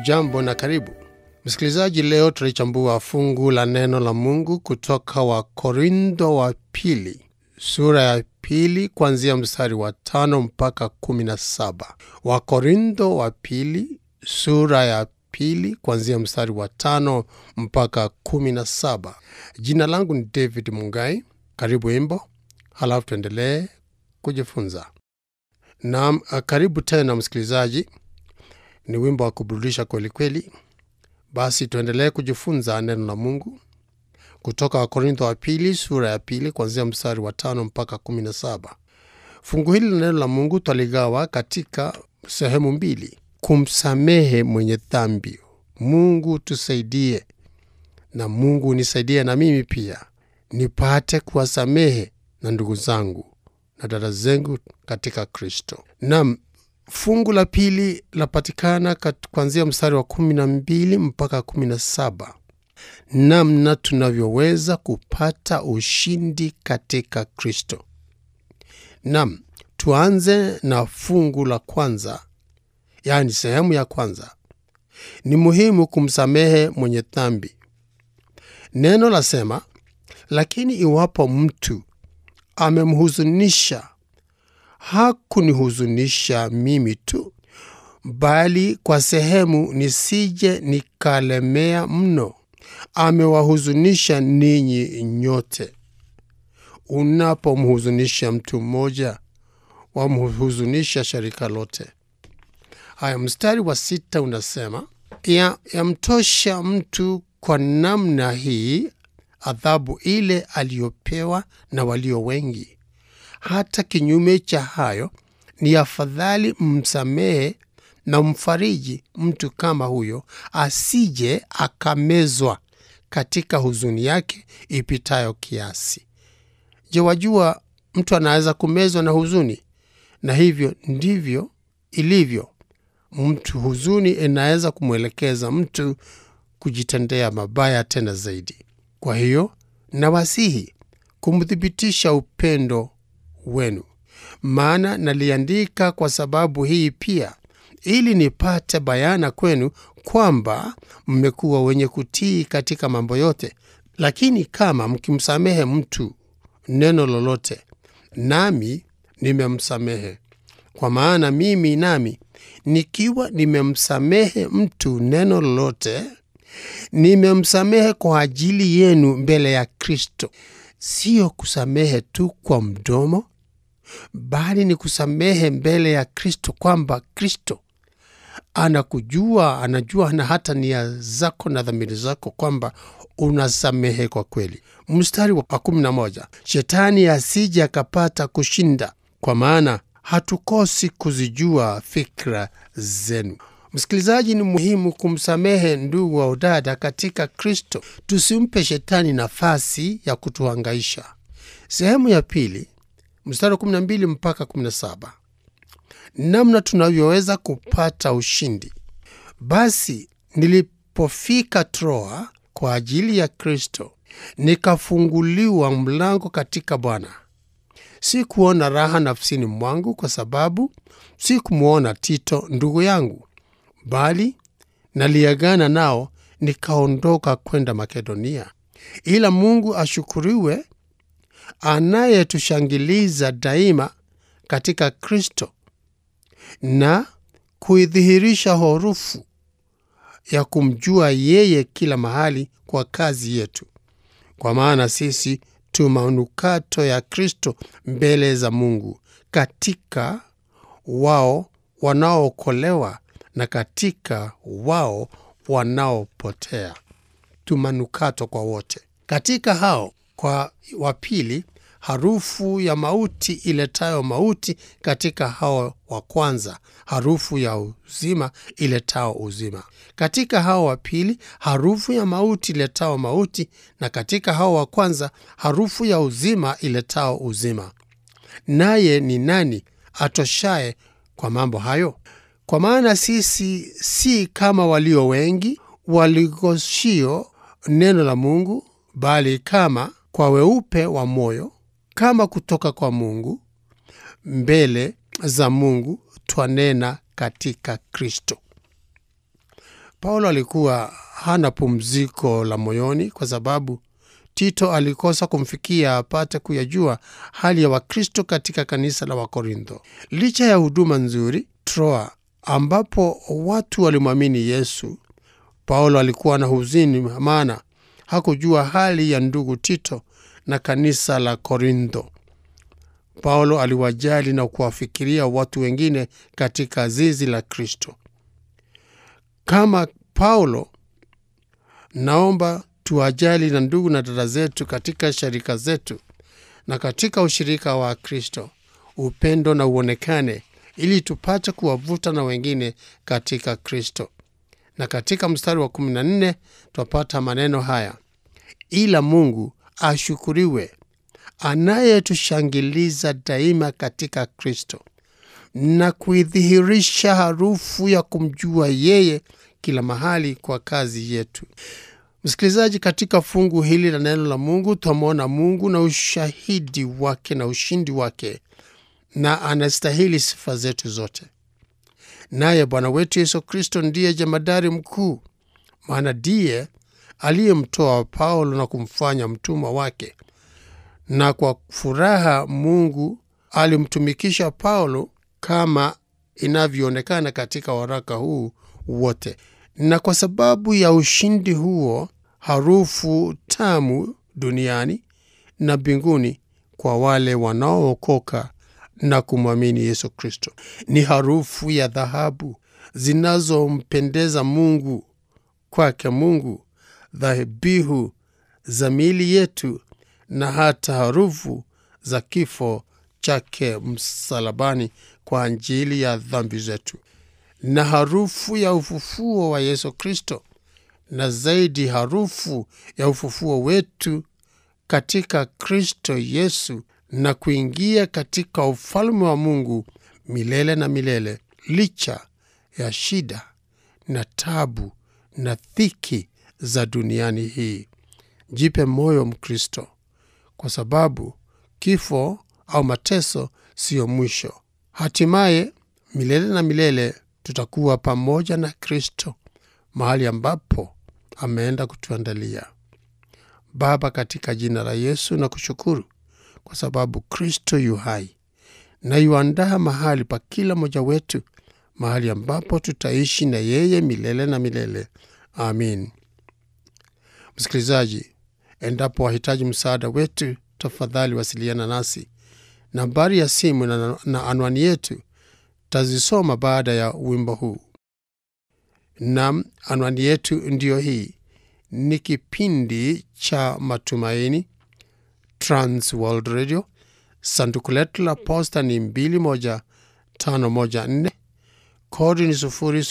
Hujambo na karibu msikilizaji. Leo tunalichambua fungu la neno la Mungu kutoka Wakorintho wa pili sura ya pili kuanzia mstari wa tano mpaka kumi na saba. Wakorintho wa pili sura ya pili kuanzia mstari wa tano mpaka kumi na saba. Jina langu ni David Mungai. Karibu wimbo, halafu tuendelee kujifunza. Naam, karibu tena msikilizaji. Ni wimbo wa kuburudisha kweli kweli. Basi tuendelee kujifunza neno la Mungu kutoka Wakorintho wa pili sura ya pili kuanzia mstari wa tano mpaka kumi na saba. Fungu hili la neno la Mungu twaligawa katika sehemu mbili: kumsamehe mwenye dhambi. Mungu tusaidie, na Mungu nisaidie na mimi pia nipate kuwasamehe na ndugu zangu na dada zangu katika Kristo. Nam, fungu la pili lapatikana kuanzia mstari wa kumi na mbili mpaka kumi na saba namna tunavyoweza kupata ushindi katika Kristo. Nam, tuanze na fungu la kwanza, yaani sehemu ya kwanza. Ni muhimu kumsamehe mwenye dhambi. Neno lasema, lakini iwapo mtu amemhuzunisha, hakunihuzunisha mimi tu, bali kwa sehemu, nisije nikalemea mno amewahuzunisha ninyi nyote. Unapomhuzunisha mtu mmoja, wamhuzunisha shirika lote. Haya, mstari wa sita unasema ya yamtosha mtu kwa namna hii adhabu ile aliyopewa na walio wengi. Hata kinyume cha hayo, ni afadhali msamehe na mfariji mtu kama huyo, asije akamezwa katika huzuni yake ipitayo kiasi. Je, wajua mtu anaweza kumezwa na huzuni? Na hivyo ndivyo ilivyo mtu. Huzuni inaweza kumwelekeza mtu kujitendea mabaya tena zaidi. Kwa hiyo nawasihi kumthibitisha upendo wenu, maana naliandika kwa sababu hii pia, ili nipate bayana kwenu kwamba mmekuwa wenye kutii katika mambo yote. Lakini kama mkimsamehe mtu neno lolote, nami nimemsamehe. Kwa maana mimi nami nikiwa nimemsamehe mtu neno lolote, nimemsamehe kwa ajili yenu mbele ya Kristo. Siyo kusamehe tu kwa mdomo, bali ni kusamehe mbele ya Kristo, kwamba Kristo anakujua, anajua na hata nia zako na dhamiri zako, kwamba unasamehe kwa kweli. Mstari wa kumi na moja, shetani asije akapata kushinda, kwa maana hatukosi kuzijua fikra zenu. Msikilizaji, ni muhimu kumsamehe ndugu wa udada katika Kristo. Tusimpe shetani nafasi ya kutuhangaisha. Sehemu ya pili, mstari wa 12 mpaka 17, namna tunavyoweza kupata ushindi. Basi nilipofika Troa kwa ajili ya Kristo, nikafunguliwa mlango katika Bwana. Si kuona raha nafsini mwangu kwa sababu si kumwona Tito ndugu yangu, bali naliagana nao nikaondoka kwenda Makedonia. Ila Mungu ashukuriwe, anayetushangiliza daima katika Kristo na kuidhihirisha horufu ya kumjua yeye kila mahali kwa kazi yetu. Kwa maana sisi tu manukato ya Kristo mbele za Mungu katika wao wanaookolewa na katika wao wanaopotea. Tu manukato kwa wote. Katika hao kwa wa pili, harufu ya mauti iletayo mauti; katika hao wa kwanza, harufu ya uzima iletao uzima. Katika hao wa pili, harufu ya mauti iletao mauti; na katika hao wa kwanza, harufu ya uzima iletao uzima. Naye ni nani atoshaye kwa mambo hayo? Kwa maana sisi si kama walio wengi waligoshio neno la Mungu, bali kama kwa weupe wa moyo, kama kutoka kwa Mungu, mbele za Mungu twanena katika Kristo. Paulo alikuwa hana pumziko la moyoni kwa sababu Tito alikosa kumfikia apate kuyajua hali ya Wakristo katika kanisa la Wakorintho. Licha ya huduma nzuri Troa, ambapo watu walimwamini Yesu, Paulo alikuwa na huzuni, maana hakujua hali ya ndugu Tito na kanisa la Korintho. Paulo aliwajali na kuwafikiria watu wengine katika zizi la Kristo. Kama Paulo, naomba tuwajali na ndugu na dada zetu katika sharika zetu na katika ushirika wa Kristo, upendo na uonekane, ili tupate kuwavuta na wengine katika Kristo. Na katika mstari wa 14 twapata maneno haya: ila Mungu ashukuriwe anayetushangiliza daima katika Kristo na kuidhihirisha harufu ya kumjua yeye kila mahali kwa kazi yetu. Msikilizaji, katika fungu hili la neno la Mungu twamwona Mungu na ushahidi wake na ushindi wake, na anastahili sifa zetu zote. Naye Bwana wetu Yesu Kristo ndiye jemadari mkuu, maana ndiye aliyemtoa Paulo na kumfanya mtumwa wake, na kwa furaha Mungu alimtumikisha Paulo kama inavyoonekana katika waraka huu wote. Na kwa sababu ya ushindi huo, harufu tamu duniani na mbinguni kwa wale wanaookoka na kumwamini Yesu Kristo ni harufu ya dhahabu zinazompendeza Mungu. Kwake Mungu, dhabihu za miili yetu na hata harufu za kifo chake msalabani kwa ajili ya dhambi zetu, na harufu ya ufufuo wa Yesu Kristo, na zaidi harufu ya ufufuo wetu katika Kristo Yesu, na kuingia katika ufalme wa Mungu milele na milele, licha ya shida na tabu na dhiki za duniani hii. Jipe moyo Mkristo, kwa sababu kifo au mateso siyo mwisho. Hatimaye milele na milele tutakuwa pamoja na Kristo mahali ambapo ameenda kutuandalia. Baba, katika jina la Yesu na kushukuru kwa sababu Kristo yu hai na yuandaa mahali pa kila mmoja wetu, mahali ambapo tutaishi na yeye milele na milele. Amin. Msikilizaji, endapo wahitaji msaada wetu, tafadhali wasiliana nasi. Nambari ya simu na, na anwani yetu tazisoma baada ya wimbo huu. Nam, anwani yetu ndiyo hii. Ni kipindi cha Matumaini, Trans World Radio. Sanduku letu la posta ni 21514 kodi ni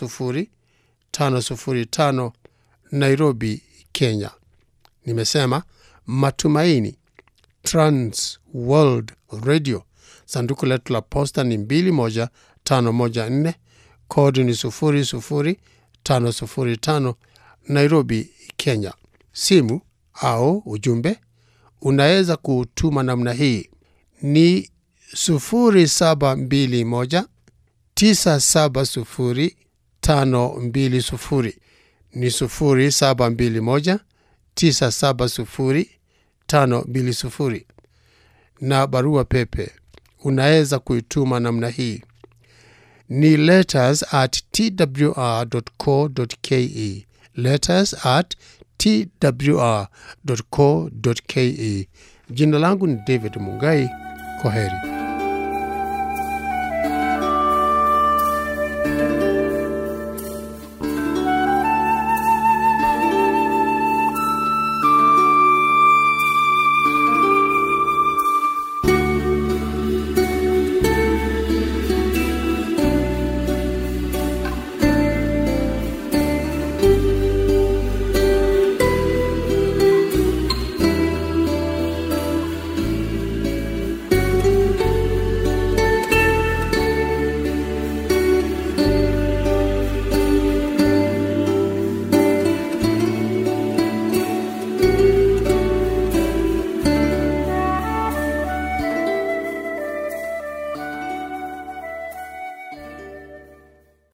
00505 Nairobi, Kenya. Nimesema Matumaini, Trans World Radio. Sanduku letu la posta ni 21514 kodi ni 00505 Nairobi, Kenya. Simu au ujumbe unaweza kutuma namna hii ni 0721 970 520 ni 0721 970 520 na barua pepe unaweza kuituma namna hii ni letters at twr.co.ke letters at twr.co.ke. Jina langu ni David Mungai. Kwa heri.